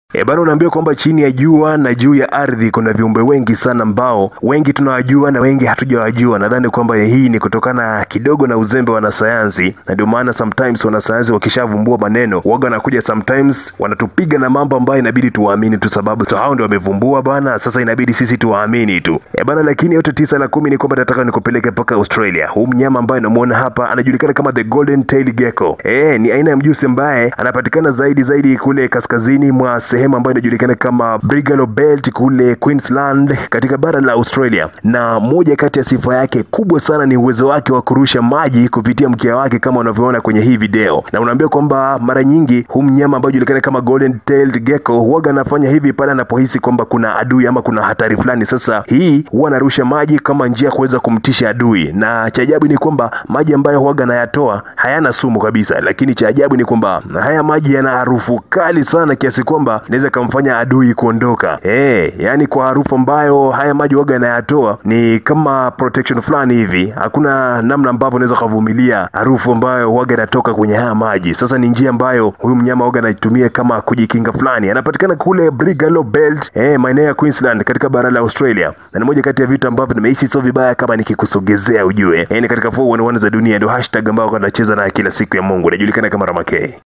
E bana, unaambiwa kwamba chini ya jua na juu ya ardhi kuna viumbe wengi sana ambao wengi tunawajua na wengi hatujawajua. Nadhani kwamba hii ni kutokana kidogo na uzembe wa wanasayansi, na ndio maana sometimes wanasayansi wakishavumbua maneno waga wanakuja sometimes wanatupiga na mambo ambayo inabidi tuwaamini tu, sababu so hao ndio wamevumbua bana. Sasa inabidi sisi tuwaamini tu e bana, lakini yote tisa la kumi ni kwamba nataka nikupeleke mpaka Australia. Huu mnyama ambaye namuona hapa anajulikana kama the golden tail gecko. E, ni aina ya mjusi ambaye anapatikana zaidi zaidi kule kaskazini mwa sehemu ambayo inajulikana kama Brigalow Belt kule Queensland katika bara la Australia, na moja kati ya sifa yake kubwa sana ni uwezo wake wa kurusha maji kupitia mkia wake kama unavyoona kwenye hii video, na unaambia kwamba mara nyingi huu mnyama ambaye inajulikana kama golden tailed gecko huwaga anafanya hivi pale anapohisi kwamba kuna adui ama kuna hatari fulani. Sasa hii huwa anarusha maji kama njia ya kuweza kumtisha adui, na cha ajabu ni kwamba maji ambayo huwaga anayatoa hayana sumu kabisa, lakini cha ajabu ni kwamba haya maji yana harufu kali sana kiasi kwamba inaweza kamfanya adui kuondoka. Eh, yani kwa harufu ambayo haya maji waga yanayatoa ni kama protection fulani hivi. Hakuna namna ambavyo unaweza kuvumilia harufu ambayo waga inatoka kwenye haya maji. Sasa ni njia ambayo huyu mnyama waga anaitumia kama kujikinga fulani. Anapatikana kule Brigalow Belt, eh, maeneo ya Queensland katika bara la Australia. Na ni moja kati ya vitu ambavyo nimehisi sio vibaya kama nikikusogezea ujue. Eh, ni katika 411 za dunia ndio hashtag ambayo wanacheza nayo kila siku ya Mungu. Inajulikana kama Ramakei.